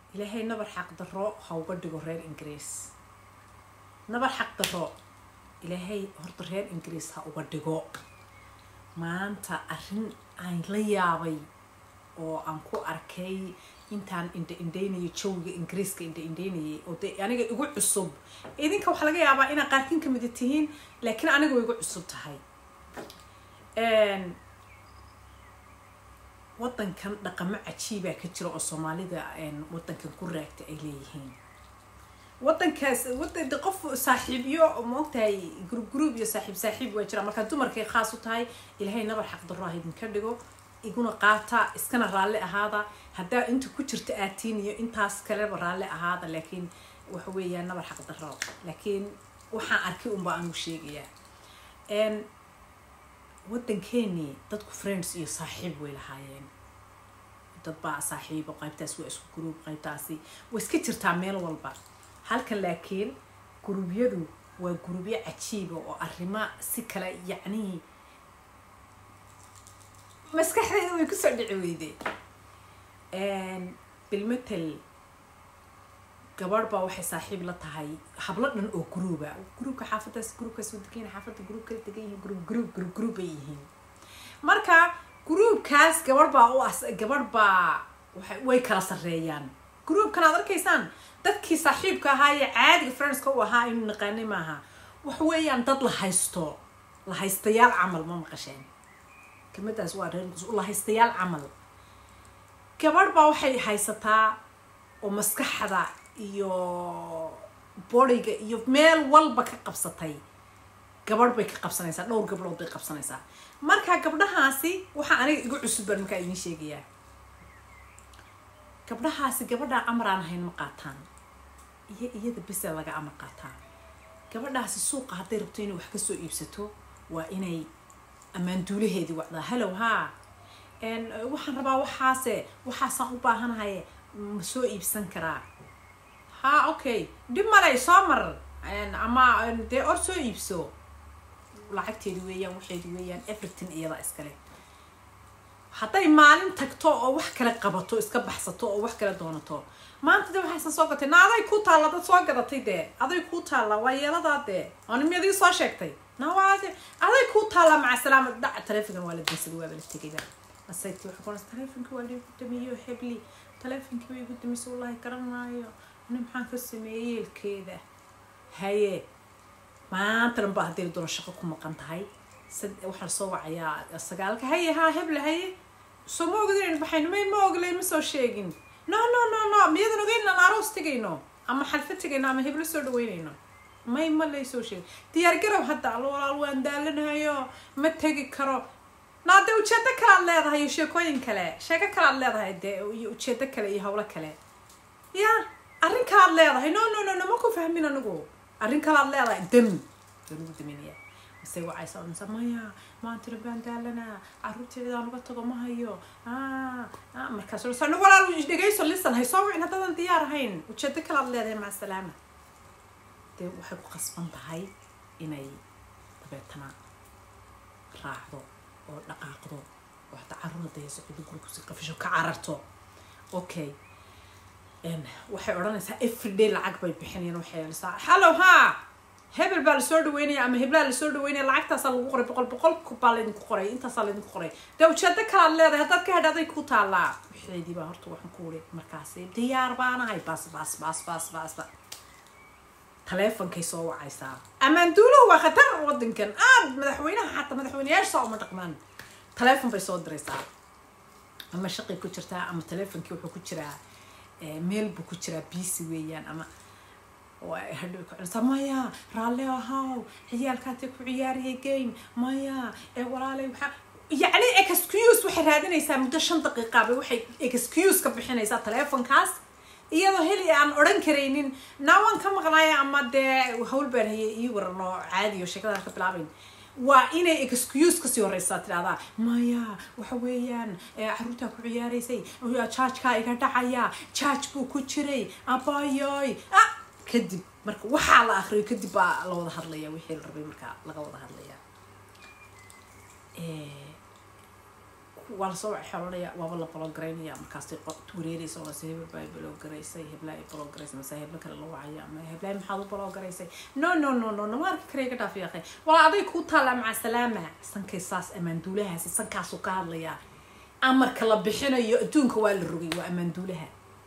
ilaahay nabar xaq daro ha uga dhigo reer ingiriis nabar xaq daro ilaahay horta reer ingiriis ha uga dhigo maanta arrin aan la yaabay oo aan ku arkay intaan indha indhaynayay jawiga ingiriiska indha indhaynayay oo dee aniga igu cusub idinka waxaa laga yaabaa inaa qaarkin kamida tihiin laakiin aniga way igu cusub tahay wadankan dhaqamo cajiibaa ka jira oo soomaalida wadankan ku raagta ay leeyihiin wadankaas wadan qof saaxiibyo maogtahay group group iyo saaxiib saaxiib waa jira markaa dumarkay khaas u tahay ilaahay nabar xaqdarro ah idinka dhigo iguna qaata iskana raalli ahaada haddaa inta ku jirta aatiin iyo intaas kaleba raalli ahaada laakiin waxa weeyaan nabar xaqdarro laakiin waxaan arkay unbaa anigu sheegayaa wadankeeni dadku friends iyo saaxiib way lahaayeen dad baa saaxiibo qaybtaas waa isku gruub qaybtaasi way iska jirtaa meel walba halkan laakiin guruubyadu waa guruubyo cajiiba oo arrimo si kale yacnii maskaxdayda way kusoo dhici weyde bilmatel gabadh baa waxay saaxiib la tahay hablo dhan oo gruuba gruubka xaafadaas gruubkaas waa degan xaafadda gruub kala degan yihiin gruub gruub gruub gruub bay yihiin marka gruubkaas gabadh baa u as gabadh baa way kala sarreeyaan gruubkan aad arkaysaan dadkii saaxiibka ahaa ee caadiga friendska u ahaa aynu naqaanay maaha waxa weeyaan dad la haysto la haystayaal camal ma maqasheen kelmadaas waa reer la haystayaal camal gabadh baa waxay haysataa oo maskaxda iyo bodiga iyo meel walba ka qabsatay gabadh bay ka qabsanaysaa dhowr gabdhood bay qabsanaysaa marka gabdhahaasi waxaa aniga igu cusub baan markaa idiin sheegayaa gabdhahaasi gabadhaa amar aan ahayn ma qaataan iyo iyada bese laga amar qaataa gabadhaasi suuqa hadday rabto inay wax kasoo iibsato waa inay ammaanduulaheedii wacdaa hallow haa waxaan rabaa waxaase waxaasaan u baahanahay ma soo iibsan karaa ha okay dhib malay soo mar ama dee or soo iibso lacagteedi weeyaan waxeedi weeyaan everything iyada iskale hadday maalin tagto oo wax kale qabato iska baxsato oo wax kale doonato maanta de waxaysan soo gatay na aday ku taalla dad soo gadatay dee aday ku taalla waa yeeladaa dee oona miyadii soo sheegtay na waa aday ku taalla maca salaama dhaca taleefonkan waa la dansaday waaba la tegayba asaytii waxa kuonas taleefonkii waa liigu damiyo hebli taleefonkii way igu damise wallahi garanaayo ani maxaan ka sameeyey yeelkeeda haye maanta dhan baa haddii doona shaqo ku maqan tahay waxaa lasoo wacayaa sagaalka haye haa heble haye soo ma ogdin baxayno may ma oglay ma soo sheegin no no no no miyadan ogeyn aan aroos tegayno ama xalfo tegayno ama heblo soo dhaweynayno may ma lay soo sheegin diyaar garow hadda allo walaal waan daalanahayo ma tegi karo naa dee ujeedo kale aad leedahay iyo sheekooyin kale sheeko kale aad leedahay dee iyo ujeedo kale iyo hawlo kale ya arrin kale aad leedahay no no no no ma ku fahmin anigu arrin kale aad leedahay dam waa lagu daminaya mise wacaysa odhansa maya maantana baan daalanaa carruurteedaan uga tago ma hayo markaas odhansa no walaal dhegayso lisan hay soo wicin haddaadan diyaar ahayn ujeedo kale aad leedahay maca salaama dee waxay ku qasban tahay inay dabeetana raacdo oo dhaqaaqdo oo hataa carruur dayso cidu gurkusi qafisho ka cararto okay waxay odhanaysaa everyday lacag bay bixinayaan waxay yeelaysaa hallow haa hebel baa lasoo dhaweynaya ama heblaa lasoo dhaweynaya lacagtaasaa lagu qoray boqol boqol baa laydinku qoray intaasaa laydinku qoray dee ujeedo kalaad leedahay haddaad ka hedha aday ku taallaa waxeedii baa horta waxaan ku wuri markaasi diyaar baanahay bas bas bas bas bas bas taleefonkay soo wacaysaa ammaanduuluhu waa khatar wadankan aad madaxweynaha xataa madaxweyneyaasha uma dhaqmaan taleefon bay soo diraysaa ama shaqay ku jirtaa ama taleefonkii wuxuu ku jiraa meel buu ku jiraa biisi weeyaan ama hadhow ku celisa maya raalle ahaw ciyaalkaatay ku ciyaariyay game maya ee walaalay waxaa yacni excuse waxay raadinaysaa muddo shan daqiiqaaba waxay excuse ka bixinaysaa taleefonkaas iyadoo heli aan odhan karaynin naawaan ka maqnaaya ama dee hawl baan hayay ii waran oo caadi oo sheekadaan ka bilaabayn waa inay excuse kasii horeysaa tidhahdaa maya waxa weeyaan caruurtaa ku ciyaaraysay jaajkaa iga dhacaya jaaj buu ku jiray abayoy ah kadib marka waxaa la akriyo kadib baa la wada hadlaya wixii la rabay markaa laga wada hadlaya waa lasoo xelanaya waaba la balogaraynaya markaasay wareereysa oo lase hebel baa balogaraysay heblaa ay balogaraysay mase heblo kale la wacaya ama heblaa maxaad u balogaraysay no no no no no ma arki kara iga dhaaf yaaqay walaa aday kuu taallaa maca salaama sankay saas ammaanduulahaasi sankaasuu ka hadlayaa amarka la bixinayo adduunka waa la rogay waa ammaanduulaha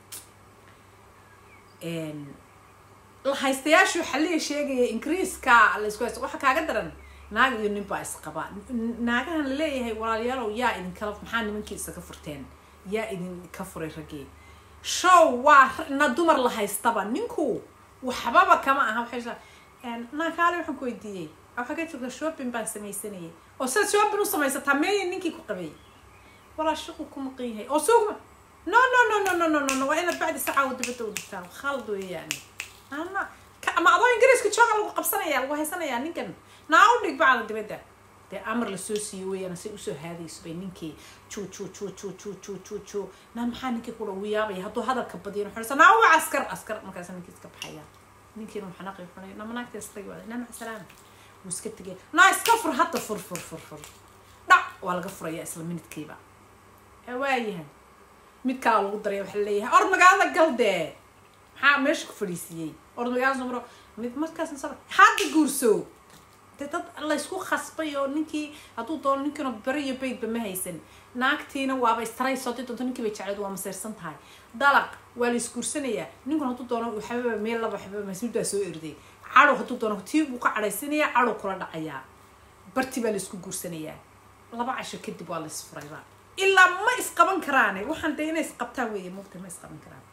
lahaystayaashu xalliga sheegaya ingiriiska laisku haysto waxa kaaga daran naag iyo nin baa isqaba naagahan laleeyahay walaalayaalow yaa idinkala maxaa nimankii isaga furteen yaa idinka furay raggii show waa na dumar la haystaba ninku waxbaba kama aha waxay naakaale waxaan ku weydiiyey waxaa ka jirta shopping baan samaysanayay oo sidaad shopping u samaysataa meeya ninkii ku qabay walaa shaqu ku maqan yahay oo suugma no no no no no no no no waa inaad bacdi sacaa u dibadda u dhigtaa khalad weeyaan ana ama adoo ingiriiska jooga lagu qabsanaya lagu haysanayaa ninkan naa u dhig bacda dibadda dee amar lasoo siiyo weeyaan say usoo haadayso bay ninkii ju ju ju ju ju ju ju ju naa maxaa ninkii kula ugu yaabaya hadduu hadalka badiyo xorsa naa uga askar askar markaas ninkii iska baxaya ninkiina waxaa naqi xunay nama naagta istagi waada naa maca salaama wuu iska tegay naa iska fur hadda fur fur fur fur dhac waa laga furaya isla minidkiiba waayahay midkaa lagu daraya waxaa leeyahay or magaalada gal dee maxaa meesha ku fadhiisiiyey or magaalada soo maro mid markaas hadda guurso dee dad laysku khasbay oo ninkii hadduu doono ninkiina beri iyo baydba ma haysan naagtiina waaba istarayso haddii doonto ninkii bay jecleed waa maseyrsan tahay dalaq waa la isguursanayaa ninkuna hadduu doono waxbaba meel laba waxbaba masmid baa soo erday cadow hadduu doono tii buu ka cadhaysanayaa cadow kula dhacayaa barti baa la isku guursanayaa laba casho kadib waa la isfurayba ilaa ma isqaban karaane waxaan dee inay isqabtaan weeye mugta ma isqaban karaan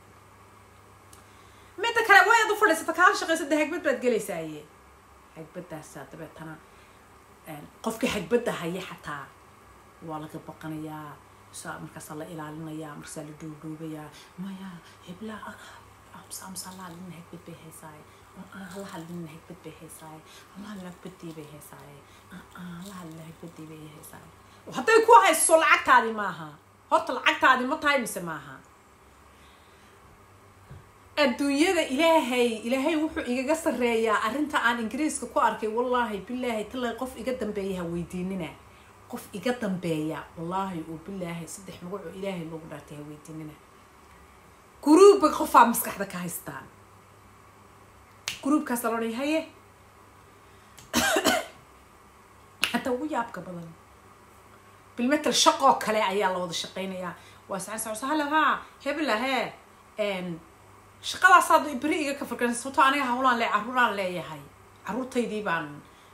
midda kale way ad u fadhiisata kaa shaqaysa dee hagbad baad gelaysaaye hagbadaasaa dabeetana qofkii hagbadda haya xataa waa laga baqanayaa sa markaasaa la ilaalinayaa markaasaa la dhuudhuubayaa maya heblaa amsa amsa la hadlina hagbad bay haysaaye la hadlina hagbad bay haysaaye la hadlina hagbadii bay haysaaye la hadlina hagbadii bay haysaaye hadday ku hayso lacagtaadi maaha horta lacagtaadi ma tahay mise maaha adduunyada ilaahay ilaahay wuxuu igaga sareeyaa arrinta aan ingiriiska ku arkay wallaahi bilaahi talay qof iga dambeeya ha weydiinina qof iga dambeeya wallaahi oo bilaahi saddex magacoo ilaahay loogu dhaartay ha weydiinina guruubba qofaa maskaxda ka haystaa guruubkaas la odhay haye hataa ugu yaabka badan bilmetel shaqoo kale ayaa la wada shaqaynayaa waa sacan socso halo haa hebla hee shaqadaasaad beri iga ka fikran sababtoo aniga hawlaan le carruuraan leeyahay carruurtaydii baan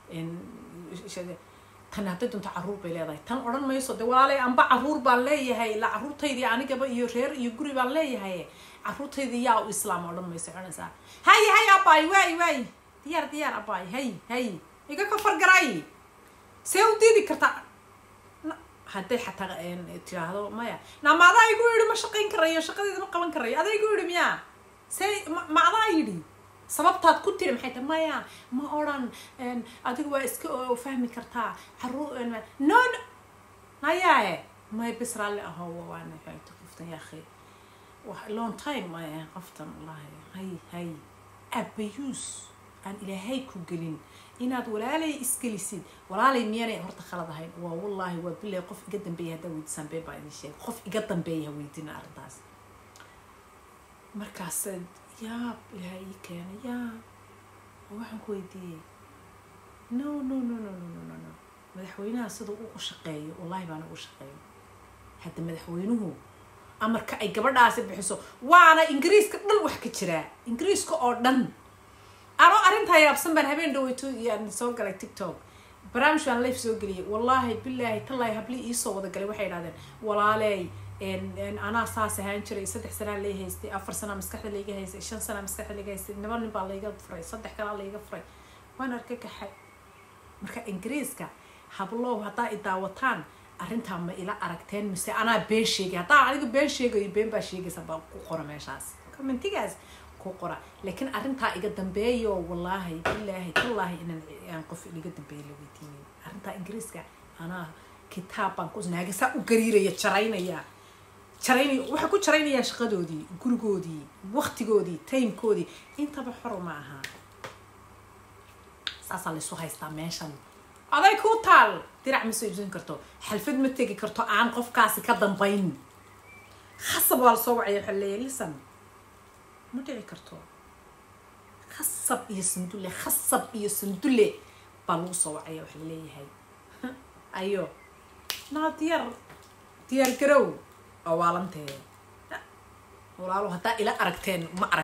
tan hadday doonto carruur bay leedahay tan odhan mayso de walaalay amba carruur baan leeyahay la carruurtaydii anigaba iyo reer iyo guri baan leeyahay carruurtaydii yaa u islaam odhan mayso odhanaysaa hay hay abaay waay waay diyaar diyaar abaay hay hay iga ka fargaray see u diidi kartaa hadday xataa tiraahdo maya nama adaa igu yidhi ma shaqayn karayo shaqadeeda ma qaban karayo adaa igu yidhi miyaa see ma adaa yidhi sababtaad ku tiri maxay tahay maya ma odhan adigu waa iska fahmi kartaa caruur no no nayae may bis raalli aho waana qoftan ya akhi long time maya qoftan wallahi hay hay abayuus aan ilaahay ku gelin inaad walaalay isgelisid walaalay miyanay horta khalad ahayn waa wallaahi waa bilahi qof iga dambeeya haddaa weydiisaan bee baa idin sheegay qof iga dambeeya ha weydina arrintaas markaas yaab ilaahay ii keena yaab waxaan ku weydiiyey no no no no no no no no madaxweynaha sida ugu shaqeeyo wallahi baana ugu shaqeeyo hadda madaxweynuhu amarka ay gabadhaasi bixiso waana ingiriiska dhan wax ka jiraa ingiriiska oo dhan anoo arrintaa yaabsan baan habeen dhaweyto yaan soo galay tiktok barnaamij baan life soo geliyay wallaahi bilaahi tallaahi hablii iisoo wada galay waxay idhahdeen walaaley anaa saas ahaan jiray saddex sanaa lay haystay afar sanaa maskaxda layga haystay shan sanaa maskaxda layga haystay laba nin baa layga furay saddex kalaa layga furay waan arka kaxay marka ingiriiska hablow haddaa i daawataan arrintaa ma ila aragteen mise anaa been sheegay haddaa aniga been sheegayo been baa sheegaysa baa ku qora meeshaas commentigaas ku qora laakiin arrintaa iga dambeeyo wallaahi bilaahi tallaahi inaan aan qof iga dambeeyo la weydiinay arrintaa ingiriiska anaa kitaab baan ku naagasaa u gariiraya jaraynaya jaraynaya waxay ku jaraynayaa shaqadoodii gurigoodii waktigoodii timekoodii intaba xor ma aha saasaa laysu haystaa meeshan aday kuu taal dirac ma soo iibsan karto xalfad ma tegi karto aan qofkaasi ka dambayn khasab waa la soo wacaya waxaa leeyahay lisan ma dhici karto khasab iyo sandulle khasab iyo sandulle baa lagu soo wacaya waxa laleeyahay ayo naa diyaar diyaar garow oo waalanteeda walaalo haddaa ila aragteen ma arag